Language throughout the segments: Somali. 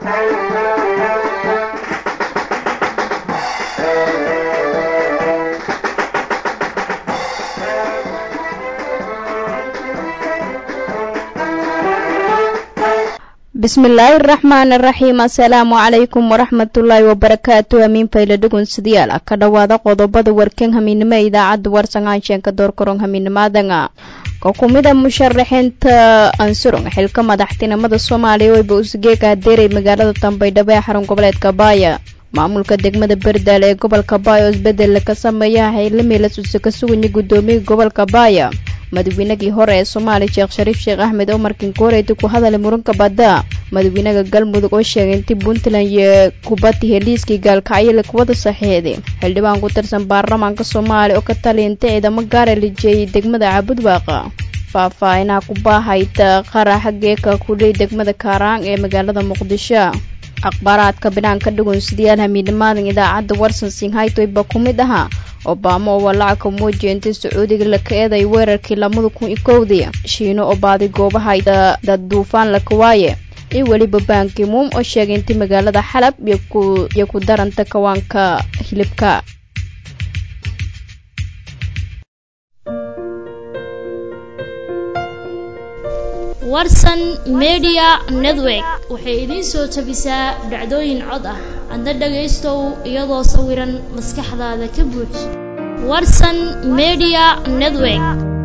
bismillaahi araxmaan araxiim assalaamu calaykum waraxmatullaahi wabarakaatu hamiin fayla dhugunsidayaal ka dhowaada qodobada warkan hamiinimo ee idaacadda warsangaanshenka doorkaron hamiinimaadanga ka kumida musharaxiinta ansurung xilka madaxtinimada soomaaliya weyba usgeega hadeeray magaalada dambaydhabo ee xarun goboleedka baaya maamulka degmada berdaal ee gobolka baaya oo isbedel ka sameeya xilamiilasuse ka suganya guddoomiyaha gobolka baaya madaweynagii hore ee soomaaliya sheekh shariif sheekh axmed oo markin kooreyta ku hadalay muranka badda madaxweynaha galmudug oo sheegay intii puntland iyo kubadda heliiskii gaalkacyo la kuwada saxiixday xildhibaan ku tirsan baarlamaanka soomaaliya oo ka taliyintay ciidamo gaara lijeeyay degmada caabudbaaqa faahfaahinaha ku baahayta qaraxa geeka kuley degmada kaaraan ee magaalada muqdisho akhbaaraadka binaanka dhugunsidayaal hamiidhamaadan idaacadda warsan singhaytoyba ku mid ahaa obama oo walacagka muujiya intii sacuudiga la ka eeday weerarkii lamada kun iyo kowdii shiino oo baaday goobaha dad duufaan la kawaaye iyo weliba baankimuum oo sheegay intii magaalada xalab iyo ku daranta kawaanka hilibka warsan media network waxay idiin soo tabisaa dhacdooyin cod ah adna dhagaystow iyadoo sawiran maskaxdaada ka buuj warsan media network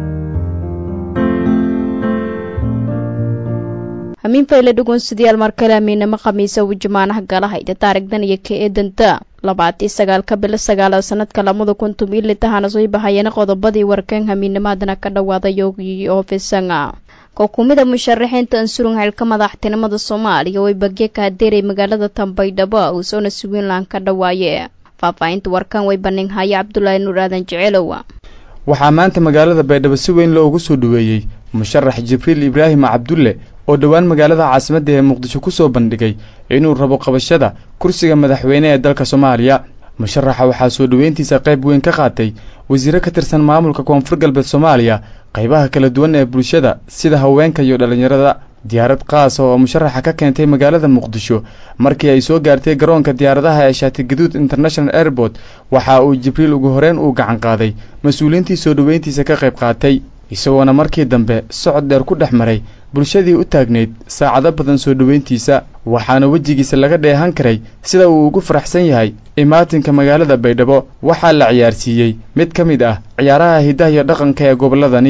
hamiin fayle dhugunsidayaal mar kale amiinamo khamiisa uu jamaanaha galahayda taarigdan iyo ka eedanta labaatii sagaalka bilo sagaalaad sanadka lamada kuntum iyo litahana soo bahayana qodobadii warkan hamiinamaadana ka dhawaada yoogii oofisanga kokumida musharaxiinta ansurung xilka madaxtinimada soomaaliya way bagye ka hadeeray magaalada tambaydhabo uusoona suwiinland ka dhawaaye faahfaahinta warkan way banin haya cabdulaahi nuur aadan jeceelow waxaa maanta magaalada baydhabo si weyn loogu soo dhoweeyey musharax jibriil ibraahim cabdulle oo dhowaan magaalada caasimadda ee muqdisho ku soo bandhigay inuu rabo qabashada kursiga madaxweyne ee dalka soomaaliya musharaxa waxaa soo dhoweyntiisa qayb weyn ka qaatay wasiiro ka tirsan maamulka koonfur galbeed soomaaliya qaybaha kala duwan ee bulshada sida haweenka iyo dhallinyarada diyaarad qaasa oo musharaxa ka keentay magaalada muqdisho markii ay soo gaartay garoonka diyaaradaha ee shaatigaduud international airport waxa uu jibriil ugu horeyn uu gacan qaaday mas-uuliyiintii soo dhoweyntiisa ka qayb qaatay isagoona markii dambe socod dheer ku dhex maray bulshadii u taagnayd saacado badan soo dhoweyntiisa waxaana wejigiisa laga dheehan karay sida uu ugu faraxsan yahay imaatinka magaalada baydhabo waxaa la ciyaarsiiyey mid ka mid ah ciyaaraha hiddaha iyo dhaqanka ee gobolladani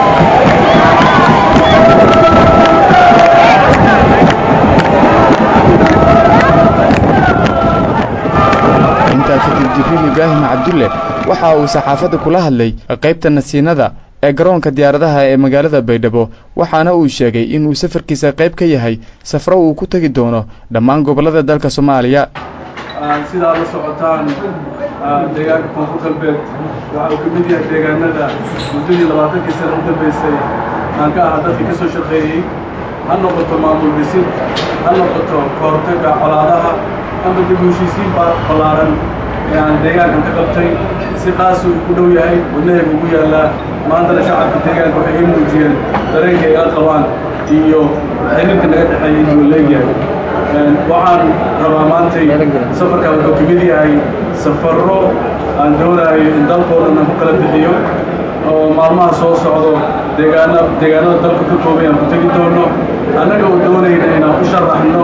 intaa kadib jibriil ibraahim cabdulle waxa uu saxaafadda kula hadlay qaybta nasiinada ee garoonka diyaaradaha ee magaalada baydhabo waxaana uu sheegay inuu safarkiisa qayb ka yahay safro uu ku tegi doono dhammaan gobollada dalka soomaaliya sidaa la socotaan deegaanka koonfur galbeed waxa uu ka mid yahay deegaanada muddadii labaatankii sana u dambaysay aan ka ahaa dadkii ka soo shaqeeyey ha noqoto maamul dhisid ha noqoto kahortagga colaadaha ama dib u heshiisiin ballaaran ee aan deegaankan ka qabtay si qaasuu ku dhow yahay wadnahaygu ugu yaallaa maantana shacabka deegaanka waxay ii muujiyeen dareenka ay la qabaan iyo xiriirka naga dhexeeya inuu leegyahay waxaan rabaa maantay safarkan wuxuu ka mid yahay safarro aan doonaayo in dalkoo dhan aan ku kala bixiyo oo maalmaha soo socdo deegaana deegaanada dalka ka koobay aan ku tegi doono annaga oo doonayna inaan u sharaxno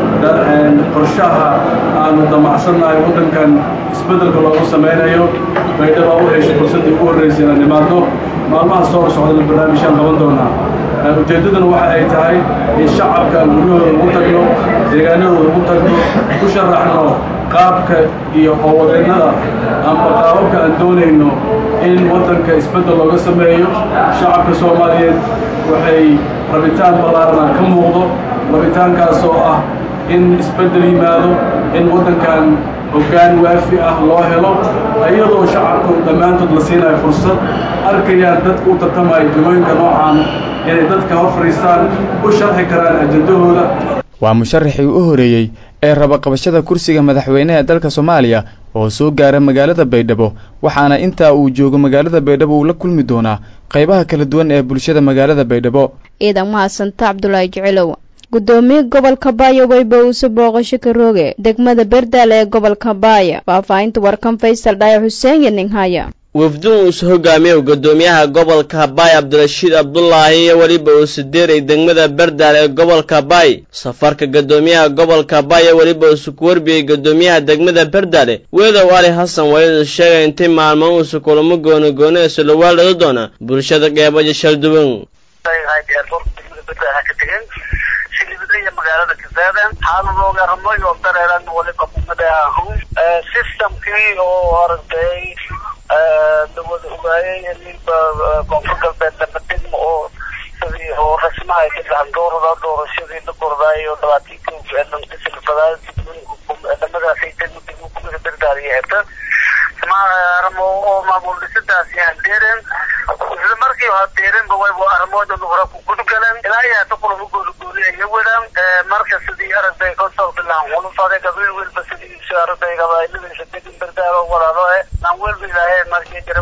qorshaha aanu damacsannahay waddankan isbeddelka loogu samaynayo baydhaba u heshay fursaddii ugu horraysay inaan nimaadno maalmaha soo socdana barnaamijyaan qaban doonaa ujeeddaduna waxa ay tahay in shacabka aan guryahooda ugu tagno deegaanadooda ugu tagno ku sharaxno qaabka iyo howlwadeennada amba qaababka aan doonayno in waddanka isbeddel looga sameeyo shacabka soomaaliyeed waxay rabitaan ballaarana ka muuqdo rabitaankaas oo ah in isbeddel yimaado in waddankan hoggaan waafi ah loo helo iyadoo shacabku dhammaantood la siinayo fursad arkayaan dadka u tartamaya jumooyinka noocaan inay dadka hor fadhiistaan u sharxi karaan ajendahooda waa musharaxii u horeeyey ee raba qabashada kursiga madaxweynaha dalka soomaaliya oo soo gaara magaalada baydhabo waxaana intaa uu joogo magaalada baydhabo uu la kulmi doonaa qaybaha kala duwan ee bulshada magaalada baydhabo ciidan mahadsanta cabdulaahi jecelow gudoomiye gobolka baaya weyba uuse booqasho ka rooge degmada berdaal ee gobolka baaya faahfaahinta warkan faysal dhaayo xuseen iyo ninhaya wafdun uuse hogaamiye gudoomiyaha gobolka baay cabdirashiid abdulaahi iyo weliba uuse deeray degmada berdaal ee gobolka baay safarka gudoomiyaha gobolka baay ee weliba uuse ku warbiyey gudoomiyaha degmada berdaale weedow ali xasan wayadu sheegay intay maalmo uuse kulamo gooni gooni ee solowaaldhado doona bulshada qeebayo shalduwan magaalada kasaadan xaaladooga ramoy oo dareeran waliba kumada ahu systemkii oo aragtay lawada ogaayay iniba koonfur galbeed damadegma oo sidii oo rasmaha ay ka gacan doorada doorashadii la kordaayo dhabaatiinka dhamadaasay degma degma kumida berdaadiyo heta ramo oo maamul dhisadaasi aan deeren isla markii ha deerenba wayba arrimoodan hore ku gudgalan ilaa iyo hata kulama gooligooli aya wadaan marka sidii aragtay konsol bilaan hulufade gabriel welba sidii aragtay gabailadiisa degin berdaalo walaalo e naan welba ilaahay markii jira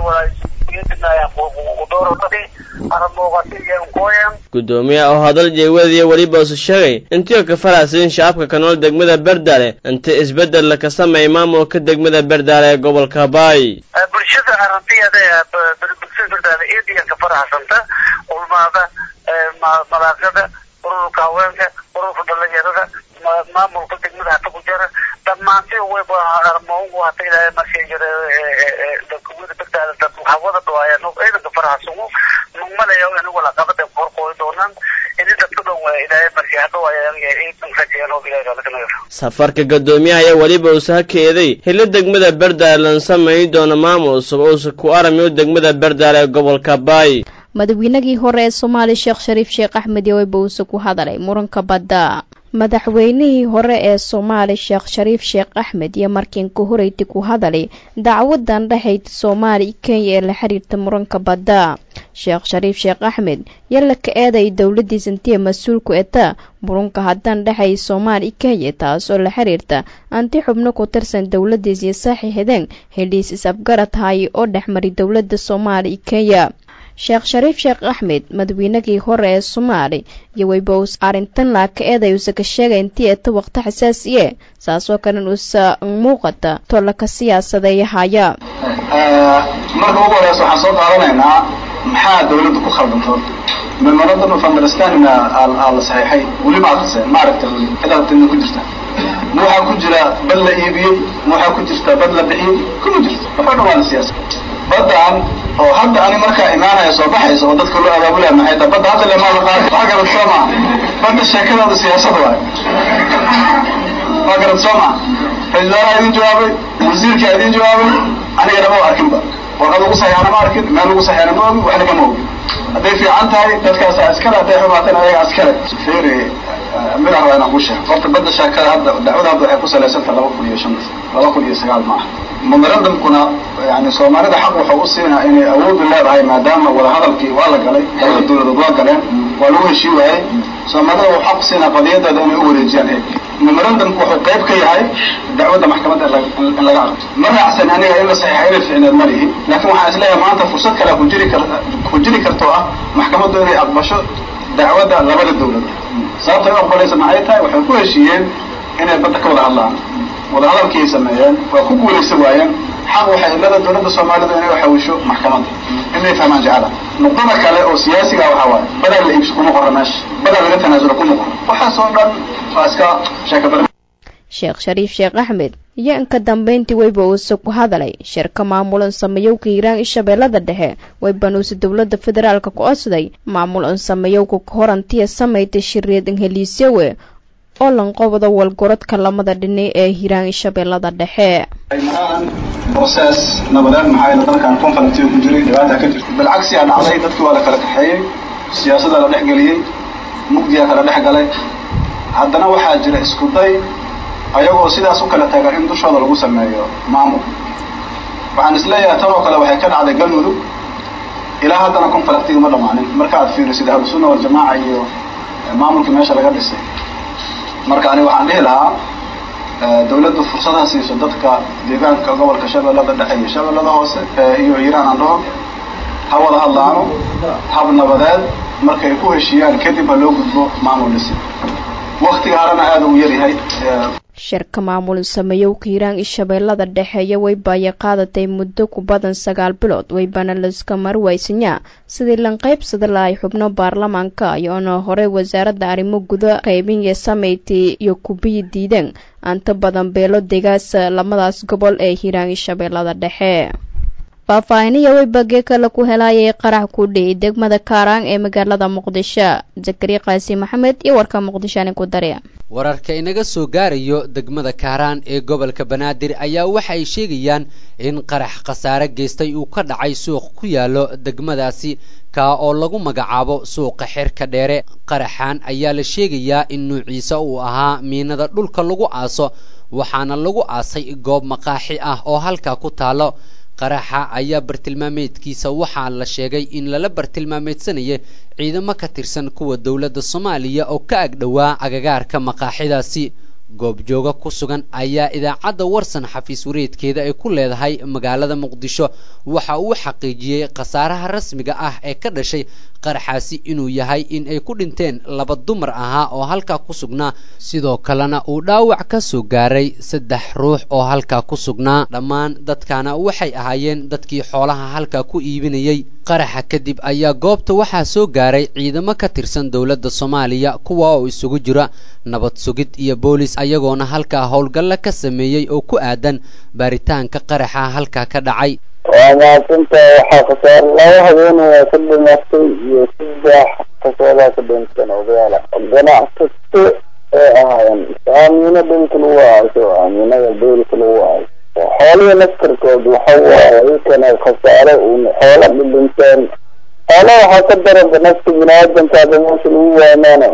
gudoomiyaha oo hadal jeewadiya weliba use sheegay intii oo ka faraxsayin shacabka ka nool degmada berdaale inta isbeddel la ka sameeyay maamulka degmada berdaale ee gobolka baay bulshada aragtiyada bulshada berdaale eediya ka faraxsanta ulmaada malaaqada ururka haweenka ururka dhalinyarada maamulka degmada hata ku jira dhammaantii wayba armoongu hata ilaahay markay jira kuwada berdaale dad hawada dhawaayaan ciidanka faraxsugu mugmalayo in wala qabada qorqooy doonaan ini dadka dhan waa ilaahay markay hadhawaayaan ciidan rajeen oo ilaahay kalakanaga safarka gudoomiyaha ayaa weliba uuse hakeeday hilo degmada berdaale lan samayn doono maamul cusub uuse ku aramiyo degmada berdaale ee gobolka baay madaxweynagii hore ee soomaaliya sheekh shariif sheekh axmed yoweyba uuse ku hadalay muranka badda madaxweynihii hore ee soomaali sheekh shariif sheekh axmed iyo markiinka horeyti ku hadalay dacwadan dhexayd soomaaliya kenya ee la xiriirta muranka badda sheekh shariif sheekh axmed yalla ka eeday dowladiis intii mas-uulku eta murunka haddaan dhexay soomaaliya kenya taas oo la xiriirta anti xubno ku tirsan dowladiis iyo saaxiixideen heliis is-afgarad haay oo dhexmari dowladda soomaaliya kenya sheekh shariif sheekh axmed madaxweynagii hore ee soomaali iyo weybows arrintan laaka eeday uuse ka sheegay intii eta waqti xasaasiye saasoo kalen uusa muuqata tolaka siyaasadeeyahaya marka ugu horeysa waxaan soo qaadanaynaa maxaa dawladda ku khaldanto memorandum of understanding aa la saxiixay weli ma akriseen ma aragta weli cidaadtana ku jirta ma waxaa ku jira bad la iibiyey ma waxaa ku jirta bad la bixiyey kuma jirto waxoo dhan waa la siyaasa badan oo hadda ani markaa imaanaya soo baxaysa oo dadka loo abaabulaya maxay tahay badda hadda lemaada qaadi waa garad soo maa badda sheekadaada siyaasada waay waa garad soo maa ra-isul wasaaraha idin jawaabay wasiirkaa idin jawaabay anigana ma arkinba warqad ugu saxiixana ma arkin meel ugu saxiixana ma ogi waxna kama ogi hadday fiican tahay dadkaasaa iskale hadday xumaatana ayaga iskale feri mid ah waa inaan ku sheego horta badda sheekada hadda dacwada hadda waxay ku salaysanta laba kun iyo shan laba kun iyo sagaal maaha memorandumkuna yani soomaalida xaq wuxuu u siinaa inay awoodu leedahay maadaama wadahadalkii waa la galay labada dawladood waa galeen waa lagu heshii waayey soomaalida wuxuu xaq u siinaa qadiyadeeda inay u wareejiyaan heeg memorandumku wuxuu qayb ka yahay dacwadda maxkamadda in laga aqto ma raacsan aniga in la saxiixa inay ficneed ma lihi laakiin waxaan isleeyahay maanta fursad kale ku jiri kar ku jiri karto ah maxkamaddu inay aqbasho dacwadda labada dawladood sababta ay u aqbalaysa maxay tahay waxay ku heshiiyeen inay badda ka wada hadlaan wadahadalkiay sameeyeen waa ku guulaysa waayeen xaq waxay ilada dawladda soomaalidu inay uxawisho maxkamadda inay fahmaan jecela nuqdada kale oo siyaasiga waxaa waaye badaa la iibso kuma qora meesha badaa laga tanaasulo kuma qoro waxaas oo dhan waa iska sheekabara sheekh shariif sheekh axmed iyo inka dambayntii weyba uuse ku hadalay shirka maamulan samayowka hiiraan i shabeellada dhexe weybanuuse dowladda federaalka ku codsaday maamulan samayowka horantiya samayta shirreed inheliisyawe oo lanqobda walgorodka lamada dhini ee hiiraan i shabeellada dhexe broces nabadeed maxaa yeele dalkan conflictiga ku jiray dhibaata ka jirta bilcagsi aa dhacday dadkii waa la kala kaxeeyey siyaasaddaa la dhex geliyey mugdiyaa kala dhex galay haddana waxaa jira isku day ayagoo sidaas u kala taga in dushooda lagu sameeyo maamul waxaan isleeyahay tan oo kale waxay ka dhacday galmudug ilaa haddana conflictiga ma dhammaanin marka aad fiirisid ahlusunna waljamaaca iyo maamulkii meesha laga dhisay marka aniga waxaan dhihi lahaa dawladdu fursadaha siiso dadka deegaanka gobolka shabeellada dhexe iyo shabeellada hoose iyo hiiraan aan dhaho ha wada hadlaano hab nabadeed markay ku heshiiyaan kadib ha loo gudbo maamul dhisi waktiga harana aada u yaryahay shirka maamul sameeyowka hiiraan iyo shabeellada dhexeeya weybaaya qaadatay muddo ku badan sagaal bilood weybana laiska marwaysanyaa sidii lanqaybsada lahay xubno baarlamaanka iyoona hore wasaaradda arrimo guda qaybinyo sameyti iyo kubiyi diideen anta badan beelo degaasa lamadaas gobol ee hiiraan iyo shabeellada dhexe faahfaahiniya weybagee kale ku helaayay qarax ku dhici degmada kaaraan ee magaalada muqdisho zakari qaasi maxamed iyo warka muqdishoani ku darya wararka inaga soo gaarayo degmada kaaraan ee gobolka banaadir ayaa waxa ay sheegayaan in qarax khasaare geystay uu ka dhacay suuq ku yaallo degmadaasi kaa oo lagu magacaabo suuqa xirka dheere qaraxan ayaa la sheegayaa in nuuciisa uu ahaa miinada dhulka lagu aaso waxaana lagu aasay goob maqaaxi ah oo halkaa ku taalo qaraxa ayaa bartilmaameedkiisa waxaa la sheegay in lala bartilmaameedsanayay ciidamo ka tirsan kuwa dowladda soomaaliya oo ka ag dhowaa agagaarka maqaaxidaasi goobjooga ku sugan ayaa idaacadda warsan xafiis wareedkeeda ay ku leedahay magaalada muqdisho waxa uu xaqiijiyey khasaaraha rasmiga ah ee ka dhashay qaraxaasi inuu yahay in ay ku dhinteen laba dumar ahaa oo halkaa ku sugnaa sidoo kalena uu dhaawac ka soo gaaray saddex ruux oo halkaa ku sugnaa dhammaan dadkana waxay ahaayeen dadkii xoolaha halkaa ku iibinayey qaraxa kadib ayaa goobta waxaa soo gaaray ciidamo ka tirsan dowladda soomaaliya kuwa oo isugu jira nabad sugid iyo boolis ayagoona halkaa howlgalla ka sameeyey oo ku aadan baaritaanka qaraxa halkaa ka dhacay waa mahadsantaha waxaa khasaare laba habeenaya ka dhimatay iyo saddex kasoodaa ka dhinteen odayaala ganacsato ee ahaayeen aamiino dhulka lagu aaso aaminada beelka lagu aaso xoolihii naftarkood waxa waaye ikana khasaare uun xoola dhidhinteen xoola waxaa ka daraba nafta bini-aadankaada meesha lagu waamaana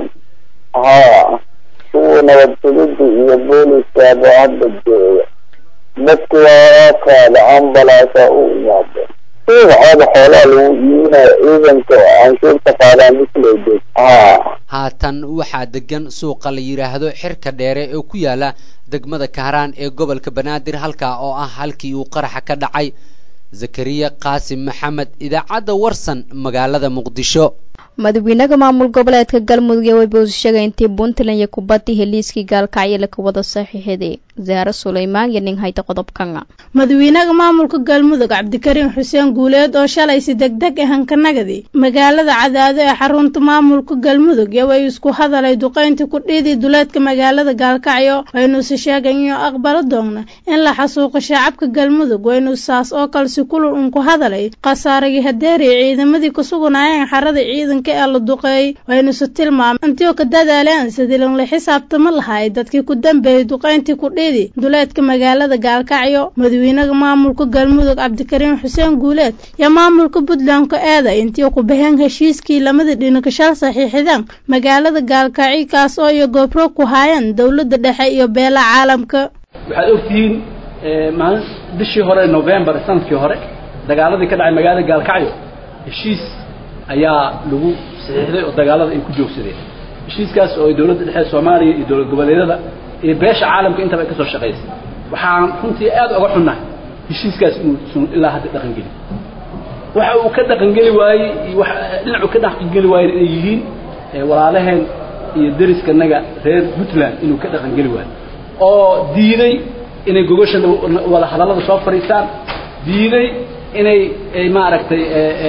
haa kuwa nabad sugida iyo booliskaaba hadda jooga dadku waa qaada ambalaasa u imaada waxaada xoolaha lagu iibinayo ciidanka canshuurta qaadaan isleedeed haa haatan waxaa degan suuqa la yidhaahdo xirka dheere oo ku yaala degmada kaaraan ee gobolka banaadir halkaa oo ah halkii uu qaraxa ka dhacay zakariya qaasim maxamed idaacadda warsan magaalada muqdisho madaxweynaha maamul goboleedka galmudug ee weyboos sheegay intii puntland iyo kubadii heliiskii gaalkacyale ka wada saxiixday zaare suleymaan iyo nin hayta qodobkan madaxweynaha maamulka galmudug cabdikariim xuseen guuleed oo shalay si degdeg ahan ka nagadi magaalada cadaado ee xarunta maamulka galmudug iyo way isku hadalay duqayntii ku dhiidii duleedka magaalada gaalkacyo waynuuse sheegan iyo aqbalo doogna in la xasuuqo shacabka galmudug waynu saas oo kale si kulul un ku hadalay khasaaragii hadeeriya ciidamadii ku suganaayeen xarada ciidanka ee la duqeeyey waynuse tilmaamay intii ka dadaaleen sidii la xisaabtama lahay dadkii ku dambeeyey duqayntii ku dhiidi duleedka magaalada gaalkacyo madaxweynaha maamulka galmudug cabdikariim xuseen guuleed iyo maamulka puntland ka eeda intii ku baheen heshiiskii lamada dhinikashal saxiixideen magaalada gaalkacyo kaas oo iyo goobro ku haayeen dowladda dhexe iyo beela caalamka waxaad ogtihiin maalin bishii hore novembar sanadkii hore dagaaladii ka dhacay magaalada gaalkacyo heshiis ayaa lagu saxiixday oo dagaalada ay ku joogsadeen heshiiskaas oo ay dowladda dhexe soomaaliya iyo dowlad goboleedyada iyo beesha caalamka intaba ay ka soo shaqaysay waxaan runtii aad uga xunnahay heshiiskaas inuusan ilaa hadda dhaqangeli waxa uu ka dhaqangeli waayey iyo dhinacu ka dhaqangeli waayeen inay yihiin walaalaheen iyo deriskanaga reer puntland inuu ka dhaqangeli waayo oo diiday inay gogosha wada hadallada soo fadhiistaan diiday inay maaragtay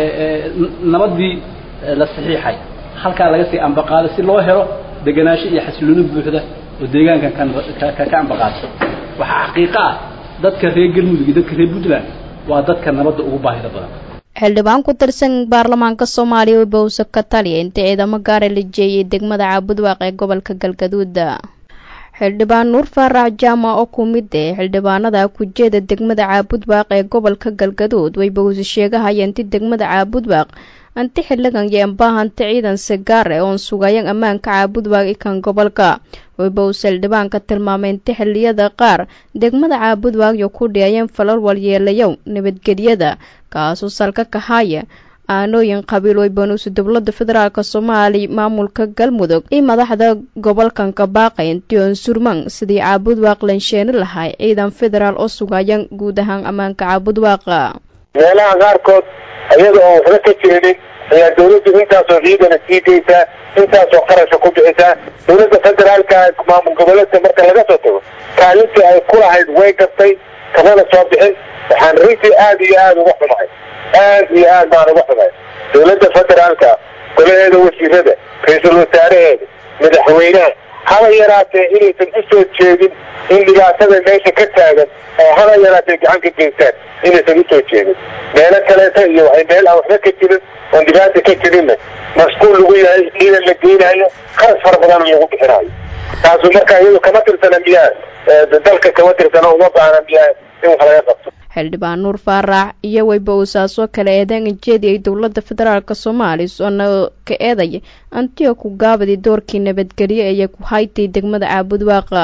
nabadii la saxiixay halkaa laga sii ambaqaado si loo helo degenaansho iyo xasilooni buuxda oo deegaankan ka ambaqaado waxaa xaqiiqo ah dadka reer galmudug iyo dadka reer puntland waa dadka nabadda ugu baahida badan xildhibaan ku tirsan baarlamaanka soomaaliya oo bowse ka taliya intii ciidamo gaara la jeeyay degmada caabudwaaq ee gobolka galgaduud xildhibaan nuur faarax jaama oo ku mid eh xildhibaanada kujeeda degmada caabudwaaq ee gobolka galgaduud way bowse sheegahaya inti degmada caabudwaaq anti xiligan iyo ambaahanta ciidan sigaar ee oon sugayan ammaanka caabudwaaq ikan gobolka waybowse xildhibaanka tilmaamay inti xiliyada qaar degmada caabudwaaq iyo ku dhiyayeen falal walyeelayow nabadgelyada kaasoo salka kahaya aanooyin qabiil waybanuusi dowlada federaalk soomaaliya maamulka galmudug iyo madaxda gobolkan ka baaqay intion surman sidii caabudwaaq lansheeni lahay ciidan federaal oo sugayan guud ahaan ammaanka caabudwaaqa meelaha qaarkood iyada oo waxba ka jeedin ayaa dawladdu intaasoo ciidana sii daysaa intaasoo qarasha ku bixisaa dowladda federaalka maamul goboleedka marka laga soo tago kaalintii ay ku lahayd way gartay kamana soo bixin waxaan runtii aada iyo aada uga xumahay aad iyo aad baan uga xumahay dowladda federaalka golaheeda wasiirada ra-iisul wasaaraheeda madaxweynaha haba yaraatee inaysan u soo jeedin in dhibaatada meesha ka taagan oo haba yaraatee gacan ka geystaan inaysan usoo jeedin meelo kaleeta iyo waxay meel aan waxba ka jirin oon dhibaata ka jirinna masquul lagu yahay ciidan la geynayo qaras fara badan lagu bixinayo taasu marka iyadu kama tirsana miyaa dalka kama tirsana uma baahna miyaa in wax laga qabto xildhibaan nuur faarax iyo weyba uusaasoo kale eedean jeediyay dowladda federaalk soomaaliya oona ka eedaya antiyo ku gaabadi doorkii nabadgelyo ee ku haytay degmada caabudwaaqa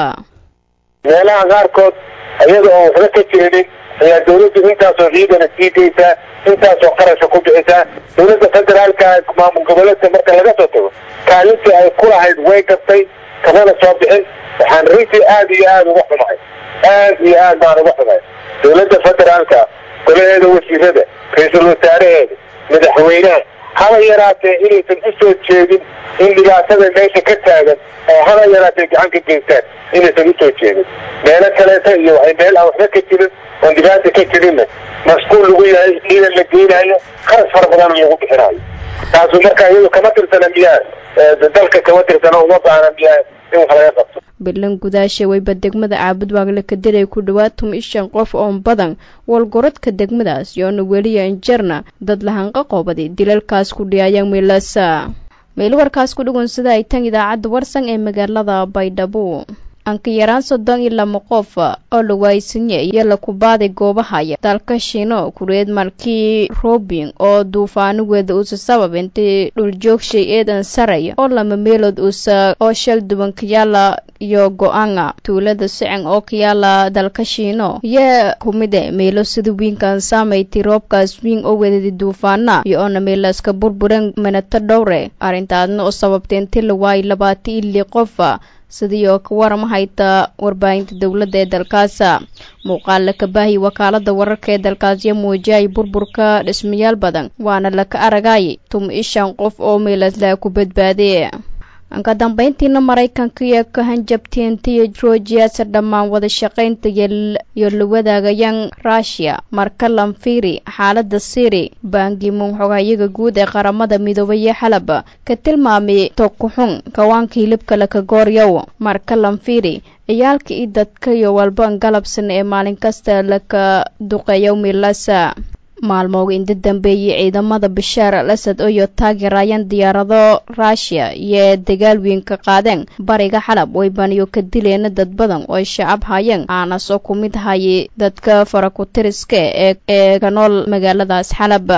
meelaha qaarkood iyada oo waxba ka jirinin ayaa dawladdu intaasoo ciidana sii geysaa intaasoo qarasha ku bixisaa dowladda federaalka maamul goboleedka marka laga soo tago kaalintii ay ku lahayd way gartay kamana soo bixin waxaan runtii aada iyo aada uga xumahay aada iyo aad baan uga xumahay dowladda federaalka golaheeda wasiirada ra-iisul wasaaraheeda madaxweynaha haba yaraatee inaysan u soo jeedin in dhibaatada meesha ka taagan oo haba yaraatee gacan ka geystaan inaysan usoo jeedin meelo kaleeta iyo waxay meel aan waxba ka jirin oon dhibaata ka jirinna masquul lagu yahay ciidan la geynayo qaras fara badan lagu bixinayo taasu marka iyadu kama tirsana miyaa dalka kama tirsana uma baahna miyaa in wax laga qabto bilan gudaasha weyba degmada caabudwaagle ka dilay ku dhawaad tuma shan qof oon badan walgorodka degmadaas yoona weliya injarna dad lahanqa qoobadi dilalkaas ku dhiyaayaan meelasa meel warkaas ku dhugun sida ay tan idaacadda warsan ee magaalada baydhabo anka yaraan soddon iyo lama qof oo la waaysanye iyo lakubaaday goobahaya dalka shiino kureed markii robin oo duufaanigeeda uusa sabab intay dhuljoogshay eedan saraya oo lama meelood uusa oo shal duwan kayaala iyo go-aanga tuulada sicen oo kayaala dalka shiino iyo kumide meelo sida wiinkan saamaytay roobkaas wiin oo wedadi duufaana iyo oona meelaaska burburan minato dhowre arrintaadna oo sababtay intii la waayay labaatan iyo lii qofa sidii oo ka warama hayta warbaahinta dowladda ee dalkaasa muuqaal ka baahiy wakaalada wararka ee dalkaasyo muujiyay burburka dhismayaal badan waana laka aragay tuma ishan qof oo meelaslaa ku badbaadee ka dambeyntiina maraykanka iyo ka hanjabtiintiyo rojiasa dhammaan wada shaqaynta iyo la wadaagayaan rushia marka lanfiri xaalada siri baangimuun xogayaga guud ee qaramada midoobaya xalab ka tilmaamay tokuxun kawaanka hilibka laka gooryow marka lanfiri ciyaalka iyo dadka iyo walba galabsan ee maalin kasta laka duqeeyo milasa maalmooga inta dambeeyey ciidamada bashaar al asad iyo taageerayaan diyaarado rushia iyo dagaal weyn ka qaadeen bariga xalab waybaniyo ka dileena dad badan oo shacab hayeen aanasoo ku mid hayay dadka farakutiriska ee ee ka nool magaaladaas xalab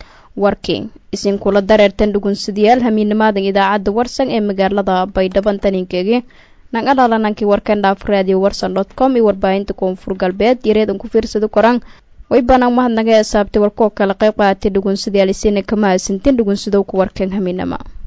warkii isinkula dareertan dhugunsadayaal hamiinimaadan idaacadda warsan ee magaalada baydhaban taninkeegi naga dhalanankii warkan dhaaf radio warsan dot com iyo warbaahinta koonfur galbeed yareedan ku fiirsada koraan way banaan mahadnaga eesaabtay warkoo kale qayb qaatay dhugunsadayaal isina kama hasantin dhugunsadow ku warkan hamiinama